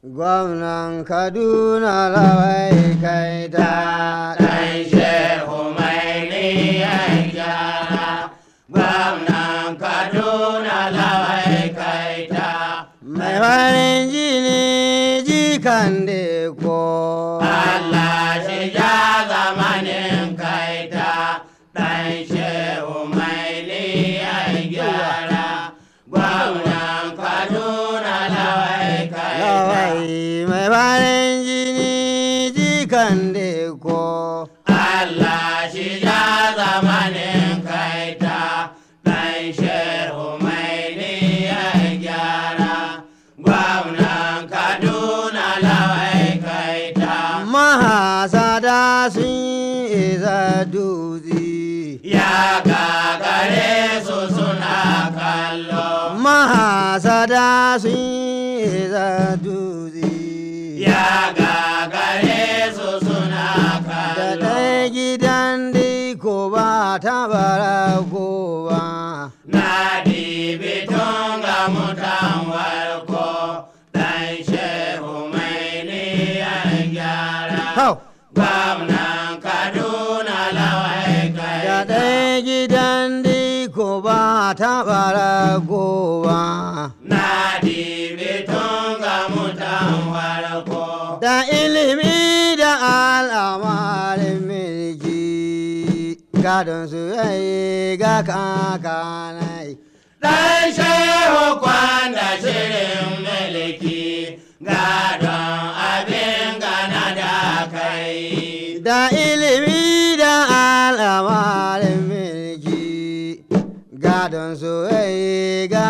gwamnan kaduna lawai kai ta ɗan shehu mai niyan gyara gwamnan kaduna lawai kaita mai farin jini jikan ko Allah shi ja zamanin kaita ɗan shehu mai niyan gyara gwamnan kaduna lawai kaita lawai mai farin jini jikan ko Allah shi ja zamanin kaita ɗan shehu mai niyan gyara gwamnan kaduna lawai kaita mahasada sun isa dutse ya gagare su suna kallo mahasada sun isa dutse ya gagare su suna da kallo ɗaya gidan ko ba ta bara ko ba na dibi tun ga mutan warko ɗan shehu mai niyan gyara hau gwamnan kaduna lawai da kai ɗaya gidan ko ba ta bara ko ba na dibi tun ga mutan warko da ilimi da al'amarin milki gadon su yayi ga kakanai ɗan shehu kwanda shirin miliki gadon abin gana da kai da ilimi da al'amarin milki gadon su yayi ga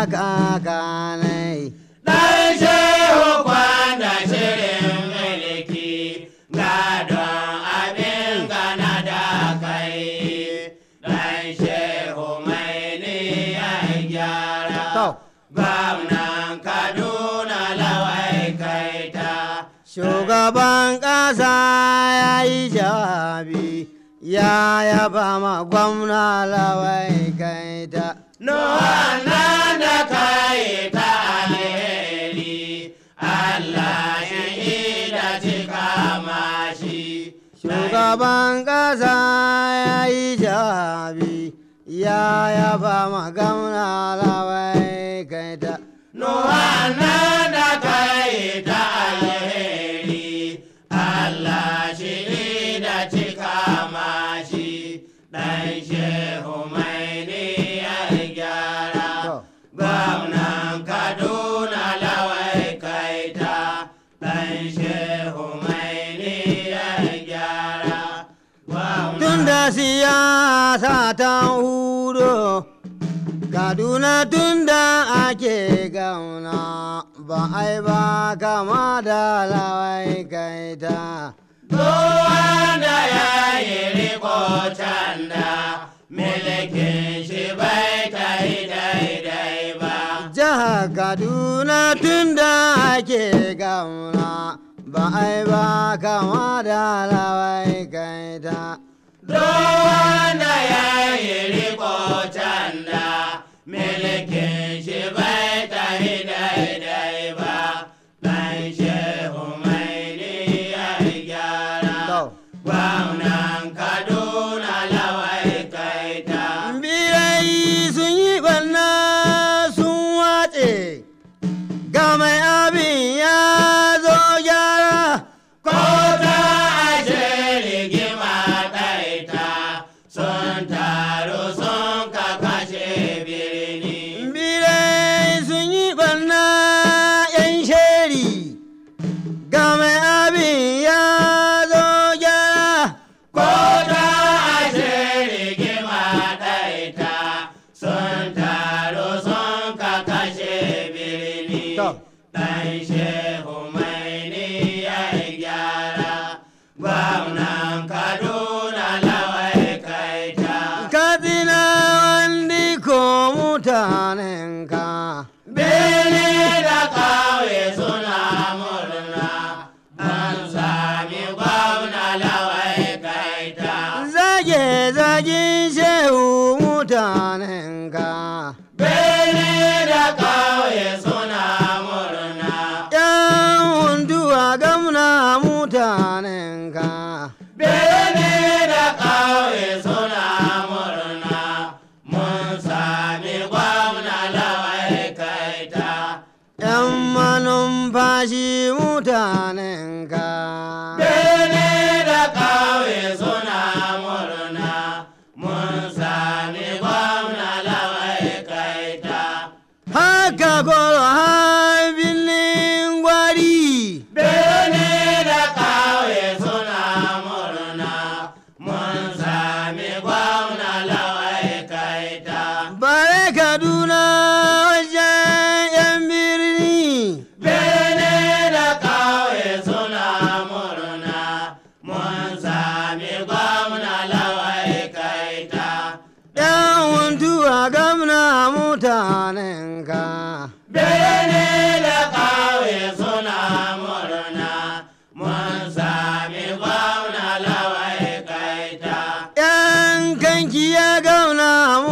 kakanai ɗan shehu kwanda shirin miliki gadon abin gana da kai ɗan shehu mai niyan gyara to gwamnan kaduna lawai kaita Shugaban ƙasa ya yi jawabi ya yaba ma gwamna lawai kaita. Nuhannan da kai ta alheri, Allah shi da cika mashi. Shugaban ƙasa ya yi jawabi ya yaba ma gwamna lawai kaita. Nuhannan da kai ta alheri, Allah shi da cika mashi. Ɗan shehu mai niyyar gyara. To. Gwamnan Kaduna lawai kaita ɗan shehu mai niyyar gyara. Gwamnan Tun da siyasa ta hudo, Kaduna tun da ake gauna ba ai ba kama da lawai kaita. wanda ya yi riko canda milikin shi bai ta yi daidai ba. Jihar Kaduna tun da ake gauna ba ai ba kama da lawai kaita. wanda ya yi riko canda milikin shi bai ta yi daidai ba. Ɗan shehu mai niyyar gyara. To. Gwamnan Kaduna lawai kaita. Birai sun yi ɓanna sun wace, ga mai abin ya zo gyara. Ko ta ashe rigima ɗaita sun taru sun ka kashe birni. Birai shi mutanenka Bene da ƙauye suna murna, mun sami gwamna lawai kaita. haka koro habilin gwari Bene da ƙauye suna murna, mun sami gwamna lawai kaita. bare kaduna wajen yan birni Bene da ƙauye suna murna, mun sami gwamna lawai kaita. yan huntuwa gamna mutanenka Bene da ƙauye suna murna, mun sami gwamna lawai kaita. yan kanki ya gauna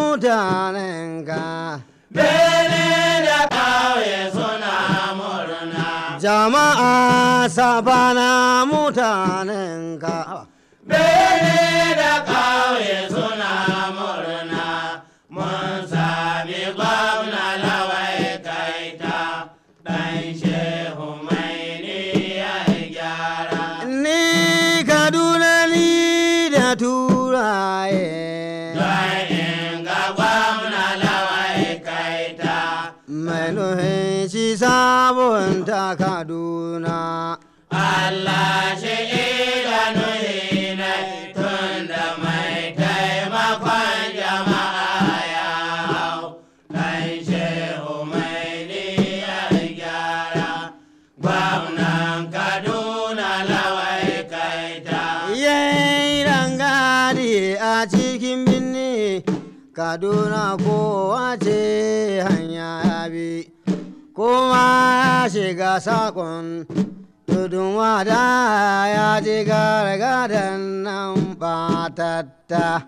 mutanenka Bene da ƙauye suna murna, jama'a sabana mutanenka Bene da ƙauye suna murna, mun sami gwamna lawai kaita. Ɗan shehu mai ni ya gyara. ni kaduna ni da turaye Don in ga gwamna lawai kaita. mai nuhin shi sabunta kaduna Allah shi idanu hinai tun da mai taimakon jama'a ya hau. Ɗan shehu mai niyyar gyara, gwamnan Kaduna lawai kaita. yayi rangadi a cikin birni kaduna kowa ce hanya ya bi kuma ya shiga sakon tudun wada ya ji gargadan nan batatta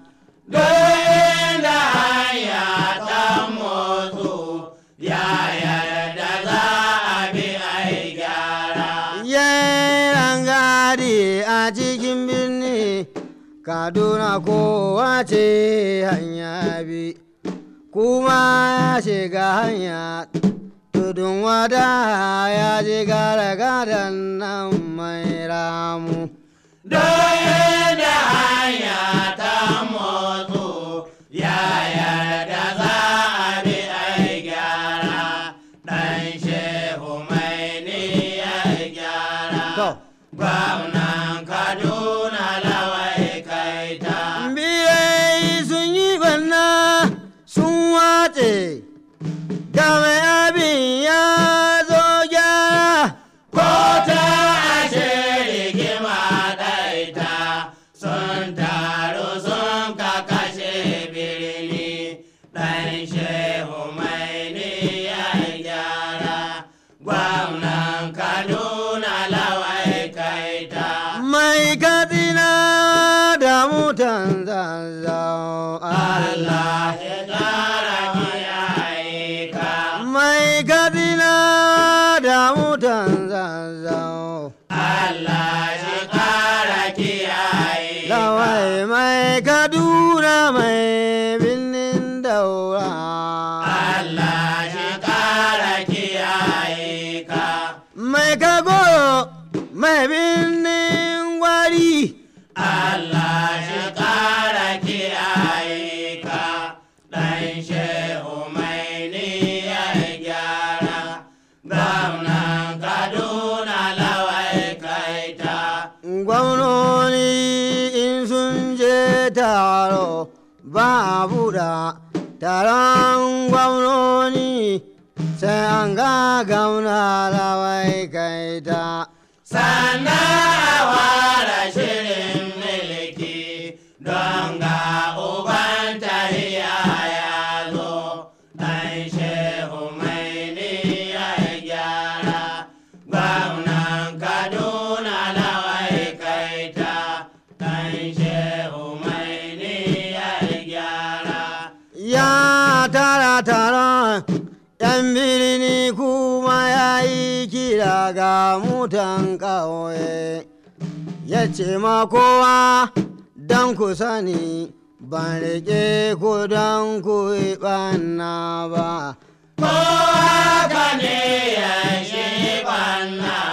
Don da hanya ta motsu, ya yarda za a bi ai gyara. yayi rangadi a cikin birni kaduna kowa ce hanya bi kuma ya shiga hanya tudun wada ya ji gargadan nan mai ramu Don da hanya ta motsu, ya yarda za a bi ai gyara. Ɗan shehu mai niyyar gyara. To. Gwamnan Kaduna lawai kaita. birai sun yi banna sun wace da mai abin ya zo gyara Ko ta ashe rigima ɗaita sun taru sun ka kashe birni ɗan shehu mai niyyar gyara gwamnan Kaduna lawai kaita. mai katsina da mutan zazzau Allah ya ƙara kiyaye ka. mai katsina da mutan zazzau Allah shi ƙara kiyaye ka. lawai mai kaduna mai birnin daura Allah shi ƙara kiyaye ka. mai kagoro mai birnin gwari Allah shi ƙara kiyaye ka. Ɗan shehu mai niyyar gyara. Gwamnan Kaduna lawai kaita. gwamnoni in sun je taro ba a buɗa taron gwamnoni sai an ga gauna lawai kaita Sannan a fara shirin milki don ga uban tahiya ya zo. Ɗan shehu mai niyyar gyara. Gwamnan Kaduna lawai kaita. Ɗan shehu mai niyyar gyara. ya tara taron yan birni kuma ya yi kira ga mutan ƙauye ya ce ma kowa don ku sani ban riƙe ku don ku yi ɓanna ba Kowa ka ne ya shi ɓanna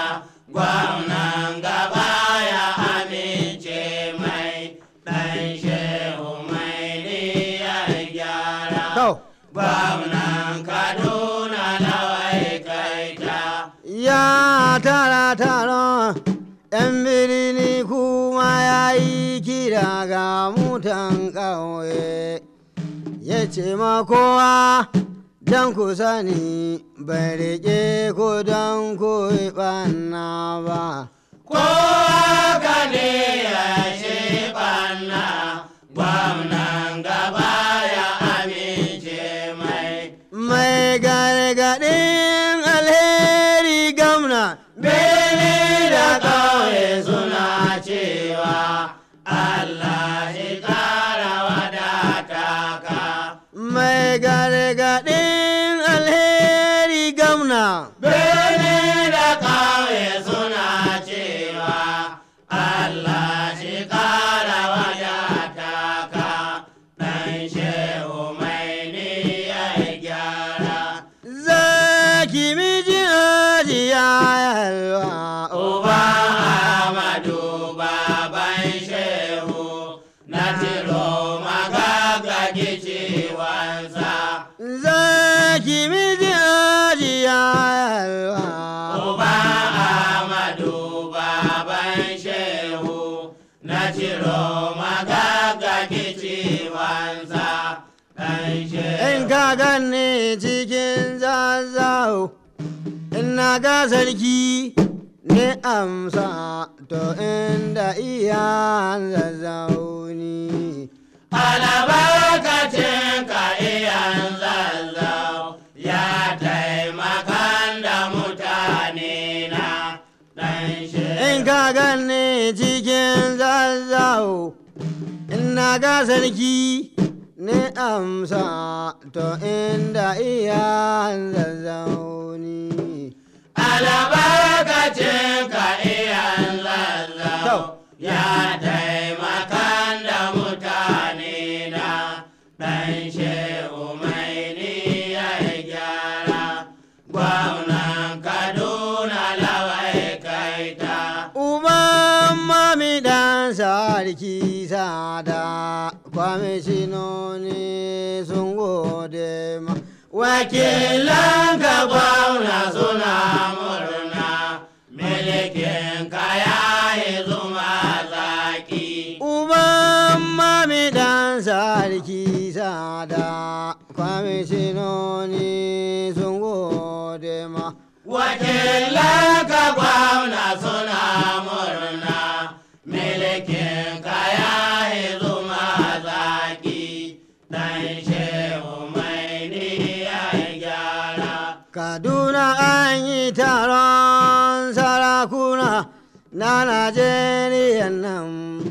tara taron yan birni kuma ya yi kira ga mutan ƙauye ya ce ma kowa don ku sani bai riƙe ko don ku ɓanna ba Kowa ka ne ya shi ɓanna, gwamnan gaba ya amince mai. mai gargaɗin alheri gamna Bene da ƙauye suna cewa Allah shi ƙara wadata ka. mai gargaɗin alheri gamna Bene da ƙauye suna cewa Allah shi ƙara wadata ka. Ɗan shehu mai ni ya gyara. zaki miji ajiya yalwa Uba Ahmadu baban shehu na tilo magagagi ciwonsa. zaki miji ajiya yalwa Uba Ahmadu baban shehu na tilo magagagi ciwonsa. Ɗan in shehu. ka ganni cikin zazzau ina ga sarki ne amsa to inda iya zazzauni albarkacin ka iyan zazzau ya taimakan da mutane na ɗan in ka ganni cikin zazzau ina ga sarki ne amsa to inda iya zazzauni albarkacin ka iyan To. zazzau ya taimakan da mutane na ɗan shehu mai ni ya gyara gwamnan kaduna lawai kaita Uban mami dan sarki sada kwamishinoni sun gode ma wakilan ka gwamna suna murna milikin ka ya yi zuma zaki Uban mami dan sarki sada kwamishinoni sun gode ma wakilan ka gwamna suna murna milikin ka ya yi zuma zaki dan shehu mai ni ya gyara Kaduna an yi taron sarakuna na Najeriya nan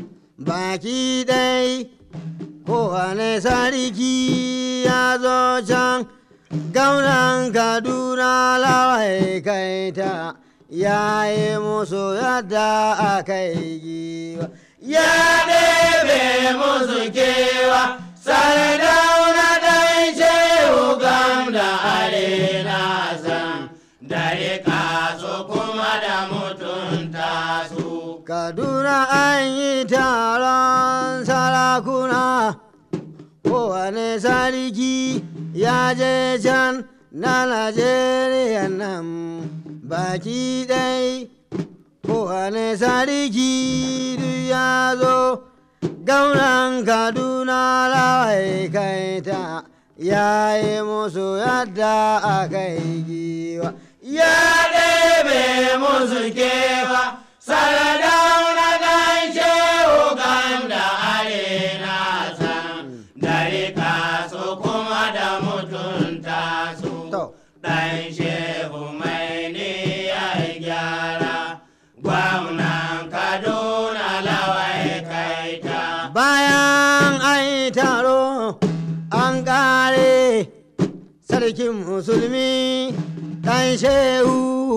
baki ɗai kowane sarki ya zo can gaunan Kaduna lawai kaita ya yi musu yadda aka yi giwa. ya ɗebe musu kewa sardauna ɗan shehu gam da arena san da riƙa su kuma da mutunta su Kaduna an yi taron sarakuna kowane sarki ya je can na Najeriya nan baki ɗai kowane sarki duk ya zo gaunan Kaduna lawai kaita ya yi musu yadda aka yi giwa. ya ɗebe musu kewa sardauna ɗan shehu gam da arena san da riƙa su kuma da mutunta su To. ɗan shehu mai ni ya gyara gwamnan kaduna lawai kaita Bayan an yi taro an ƙare sarkin musulmi ɗan shehu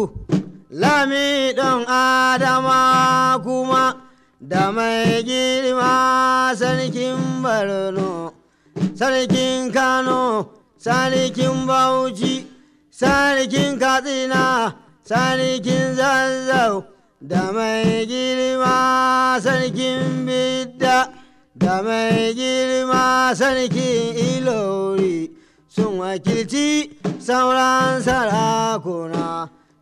lami ɗan adama kuma da mai girma sarkin barno sarkin kano sarkin bauchi sarkin katsina sarkin zazzau da mai girma sarkin bidda da mai girma sarkin ilori sun wakilci sauran sarakuna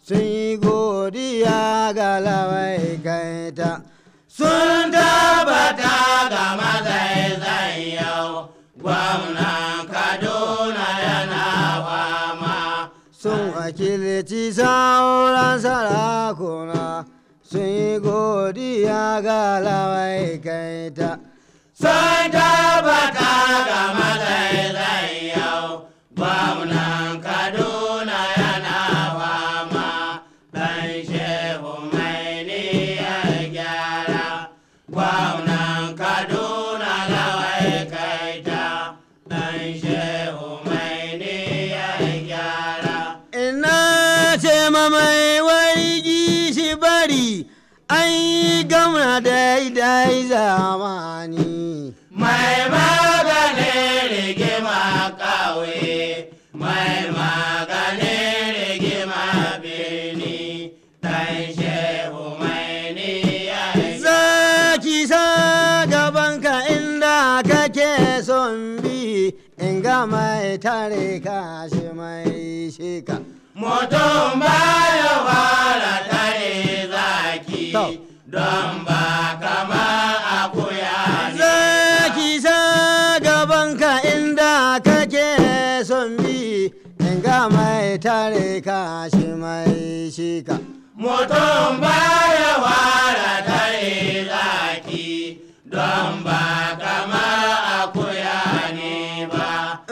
sun yi godiya ga lawai kaita sun tabbata ga mazaizan yau gwamnan kaduna yana fama sun wakilci sauran sarakuna sun yi godiya ga lawai kaita sun tabbata ga mazaizan yau gwamnan kaduna yana fama dan shehu mai ya gyara gwamnan kaduna lawai kaita dan shehu mai ya gyara ina ce mamai wargi shi bari an yi gamna daidai zamani mai maganin rigima ƙauye mai maganin rigima birni dan shehu mai ya zaki sa gabanka inda kake son bi in ga mai tare ka shi mai shika mutum baya fara tare zaki To. don ba kama akuya ne zaki sa gabanka inda kake son bi in ga mai tare ka shi mai shika mutum baya fara tare zaki don ba kama akuya ne ba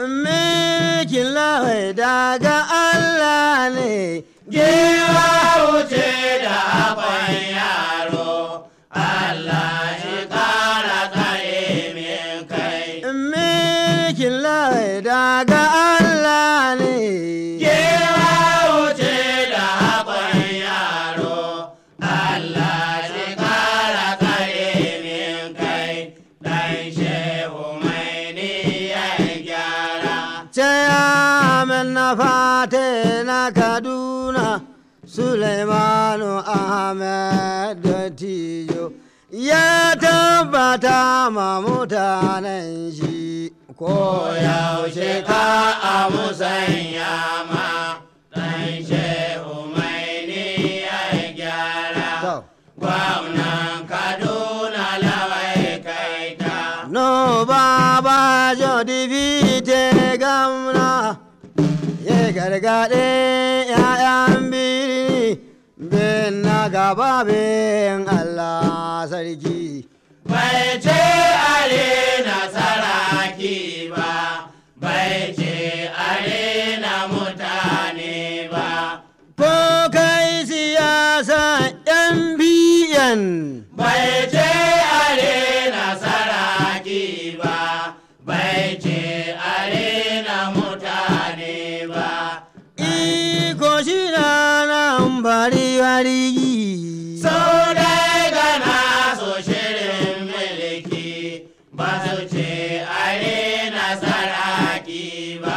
Mikin lawai daga Allah ne Giwa wuce da akwan yaro, Allah shi kara tsare min kai. Mikin lawai daga Allah ne Giwa wuce da akwan yaro, Allah shi kara tsare min kai. Dan shehu mai niyyar gyara. Chairman na fate na Kaduna Suleimanu Ahmed Dattijo ya tabbata ma mutanen shi ko yaushe ka a musanya ma dan shehu mai niyyar gyara To. gwamnan kaduna lawai kaita No baba jodi vite gamna ye gargaɗe ‘ya'yan birni bin na gaba bin Allah sarki. bai ce are nasaraki ba bai ce are na mutane ba Ko kai siyasa ‘yan biyan bai ce are nasaraki ba bai ce are na mutane ba iko shi na nan bari bari. sau dai gana so shirin miliki ba su ce are nasaraki ba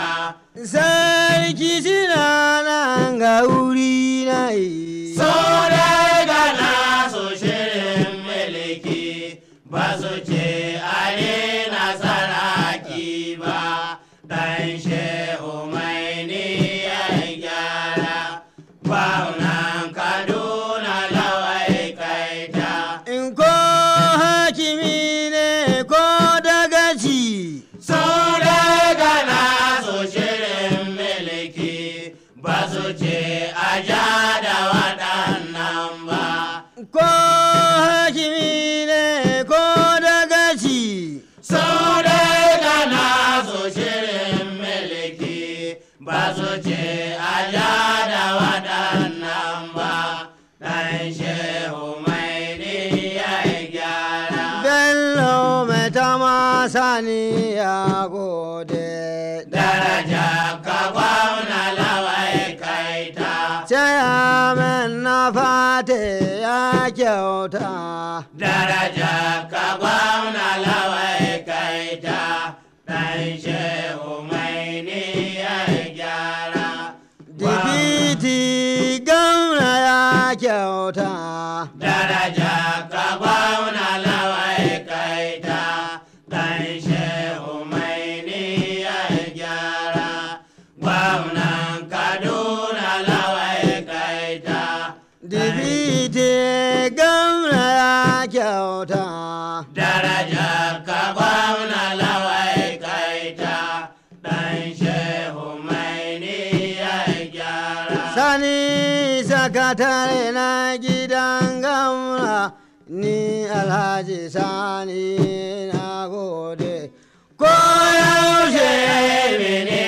Sarki shi na nan ga wuri na yi. sau dai gana so shirin miliki ba su ce are nasaraki ba dan shehu mai niyyar gyara gwamnan kaduna lawai kaita In ko hakimi ne ko dagaci, Sau dai gana su shirin miliki ba su ce a ja da waɗannan ba. ko hakimi ne ko dagaci, Sau dai gana su shirin miliki ba su ce a ja da waɗannan ba. Ɗan shehu mai niyyar gyara. bello mai tama sani ya gode. Daraja ka gwamna lawai kaita. Chairman na fate ya kyauta. daraja ka gwamna lawai kaita dan shehu mai niyyar gyara Dibiti gamna ya kyauta. daraja ka gwamna lawai kaita dan shehu mai niyyar gyara gwamnan kaduna lawai kaita ite gamna ya kyauta daraja ka gwamna lawai kaita ɗan shehu mai ni ya gyara sani sakatare na gidan gamna ni alhaji sani na gode ko yaushe mini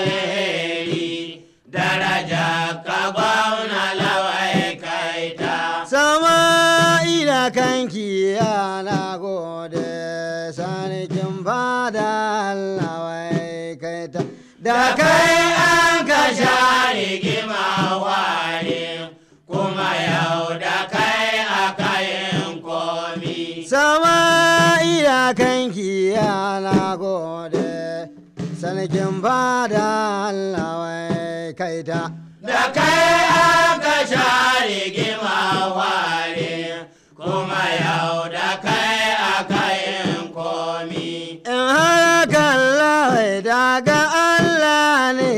alheri daraja ka gwamna lawai kaita sama ila kanki na gode sanikin fada Allah wai kai ta da kai an ka ka sha sha rigima ware kuma yau da kai aka yin komi sama ila kanki na gode sanikin fada Allah wai kai ta da kai aka sha rigima ware kuma yau da kai aka yin komi in haka Allah daga Allah ne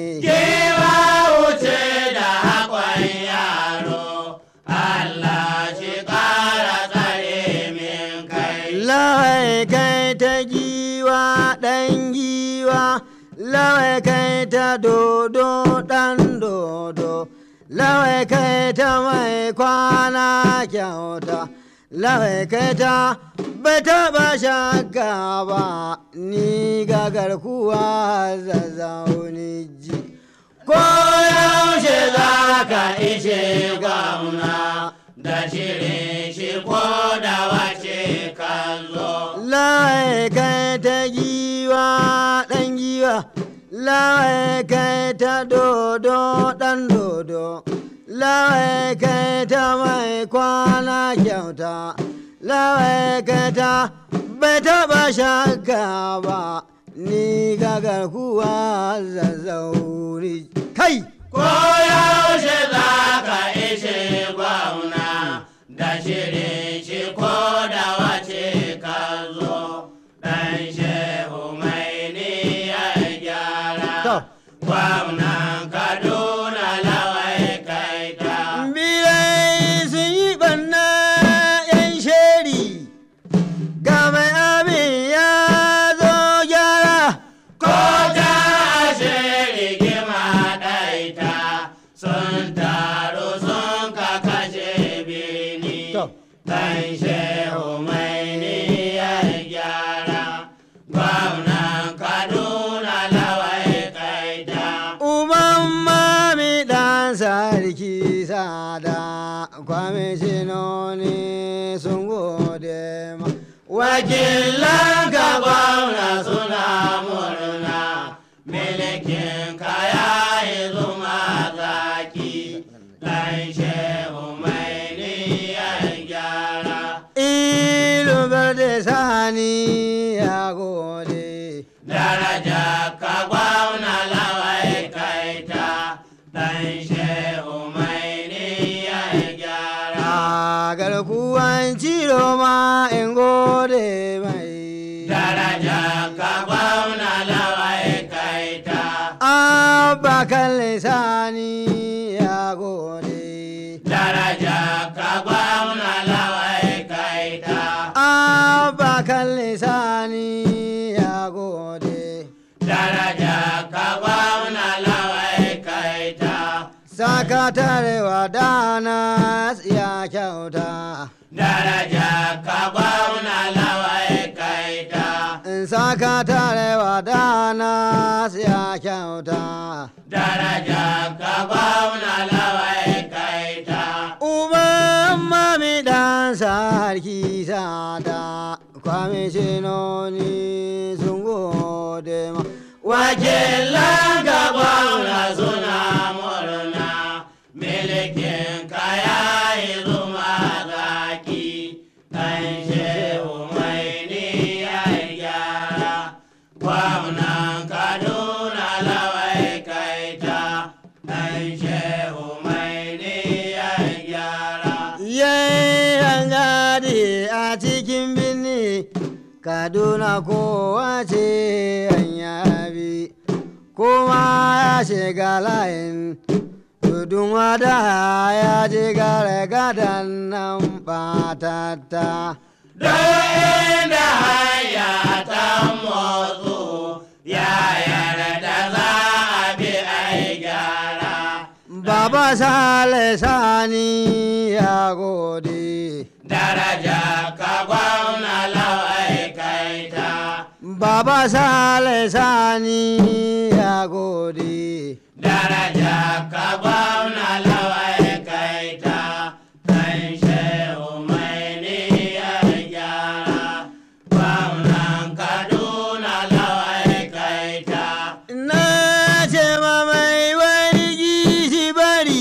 Kewa wuce da haƙon yaro, Allah shi ƙara tsare min kai. Lawai kai ta giwa ɗan giwa, lawai kai ta dodo ɗan dodo, lawai kai ta mai kwana kyauta, lawai kai ta bai taɓa shakka ba, ni ga garkuwa zazzauni ji. Ko yaushe za ka ishe gwamna da shirin shi ko da wace ka zo. Lawai kai ta giwa ɗan giwa, lawai kai ta dodo ɗan dodo, lawai kai ta mai kwana kyauta, lawai kai ta bai taɓa shakka ba, ni ga garkuwa zazzauri. Kai! Ko yaushe za ka ishe gwamna da shirin shi ko da wace ka zo. Ɗan shehu mai ni ya gyara. To. Gwamnan Kaduna lawai kaita. Birai sun yi ɓanna ‘yan sheri, ga mai abin ya zo gyara. Ko ta ashe rigima ɗaita sun taru sun ka kashe birni. To. Ɗan shehu mai ni ya gyara. Gwamnan Kaduna lawai kaita. Uban mami ɗan sarki sada, kwamishinoni sun gode ma. Wakilan ka gwamna suna murna, milikin ka ya yi zuma zaki, ɗan shehu mai niyyar gyara. Ilu berde sani ya gode. Daraja ka gwamna lawai kaita, ɗan shehu mai niyyar gyara. A garkuwan ciro ma in gode mai. Daraja ka gwamna lawai kaita. Abba kalle sani ya gode. daraja ka gwamna lawai kaita Abba kalle sani ya gode. daraja ka gwamna lawai kaita Sakatare wa dana ya kyauta. daraja ka gwamna lawai kaita In sakatare wa dana ya kyauta. daraja ka gwamna lawai kaita Uban mami dan sarki sada. Kwamishinoni sun gode ma. wakilan ka gwamna suna murna milikin ka ya yi zuma zaki ɗan shehu mai niyyar gyara gwamnan kaduna lawai kaita ɗan shehu mai niyyar gyara Yayin gadi a cikin birni Kaduna kowa ce hanya bi kuma ya shiga layin tudun wada ya ji gargadan nan batatta Duk inda hanya ta motsu ya yarda za a bi ai gyara. Baba Sale Sani ya gode. Daraja ka gwamna lawai kaita. Baba Sale Sani ya gode. Daraja ka gwamna lawai kaita. Kan shehu mai niyyar gyara. Gwamnan Kaduna lawai kaita. Na ce ma mai wani gishi bari,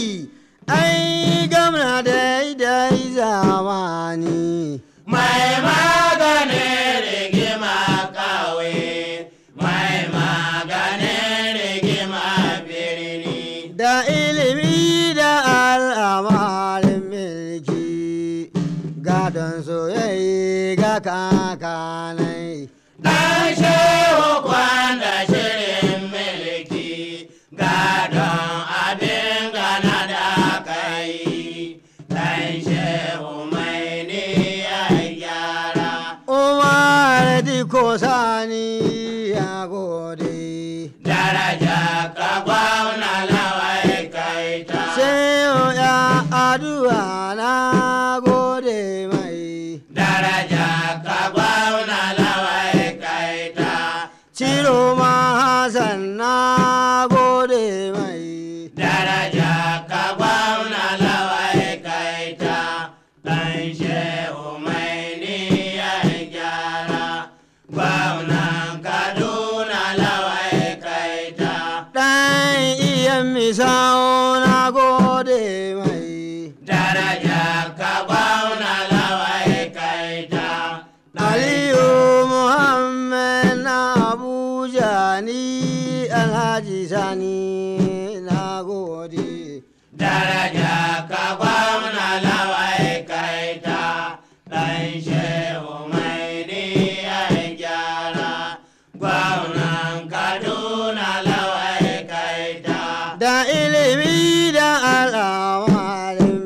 ai gamna daidai zamani. Mai maganin rigima ƙauye, mai maganin rigima birni. Da ilimi da al'amarin milki, gadon soyayya ga kakanai. Dan shehu kwanda shirin milki, gadon abin gana da kai. Dan shehu mai niyyar gyara. Umar Diko Sani ya gode. Daraja ka gwauna lawai kaita. Sai ya addu'a na gode mai. Daraja ka gwauna lawai kaita. Ciro ma Hassan na gode mai. Daraja ka gwauna lawai kaita. Dan shehu mai niyyar gyara. Gwamnan Kaduna lawai kaita. Ɗan iya misau na gode mai. Daraja ka gwauna lawai kaita. Aliyu Muhammad na Abuja ni Alhaji Sani na gode. Daraja ka gwamna lawai kaita. Dan shehu mai niyyar gyara. Gwamnan Kaduna lawai kaita. Da ilimi da al'amarin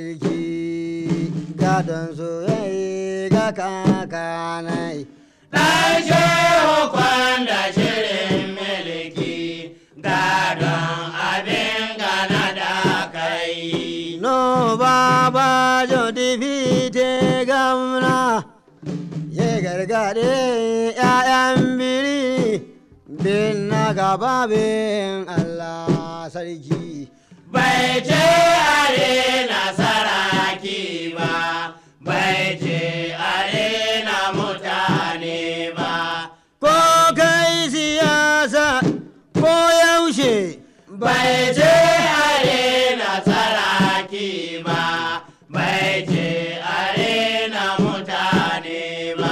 milki gadon soyayya ga kakanai. Dan shehu kwanda shirin miliki. Gadon abin gana da kai. No baba jodi fite gamna ya gargade ‘ya'yan biri bin na gaba bin Allah sarki. Bai ce are nasaraki ba, bai ce are na mutane ba. Ko kai siyasa ko yaushe Bai ce are nasaraki ba, bai ce are na mutane ba.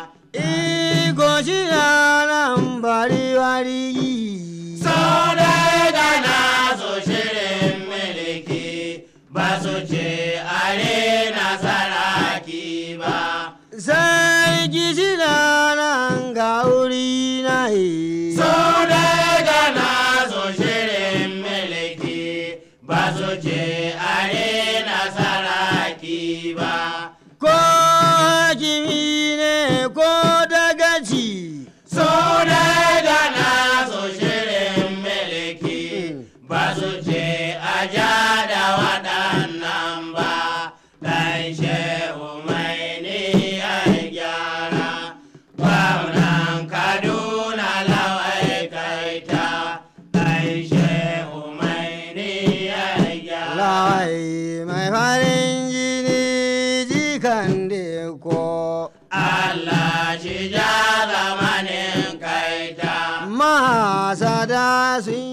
iko shi nan bari wari. Sau dai gana su shirin miliki, ba su ce are nasaraki ba. Sai gishi nan ga wuri na yi. Sau dai gana su shirin miliki, ba su ce are nasaraki ba. Ko hakimi ne ko dagaci. Sau dai gana su shirin miliki, ba su ce a ja da waɗannan ba. Dan shehu mai niyyar gyara, gwamnan Kaduna lawai kaita. Dan shehu mai niyyar gyara. Lawai mai farin jini jikan ko. Allah shi ja zamanin kaita. Mahasada sun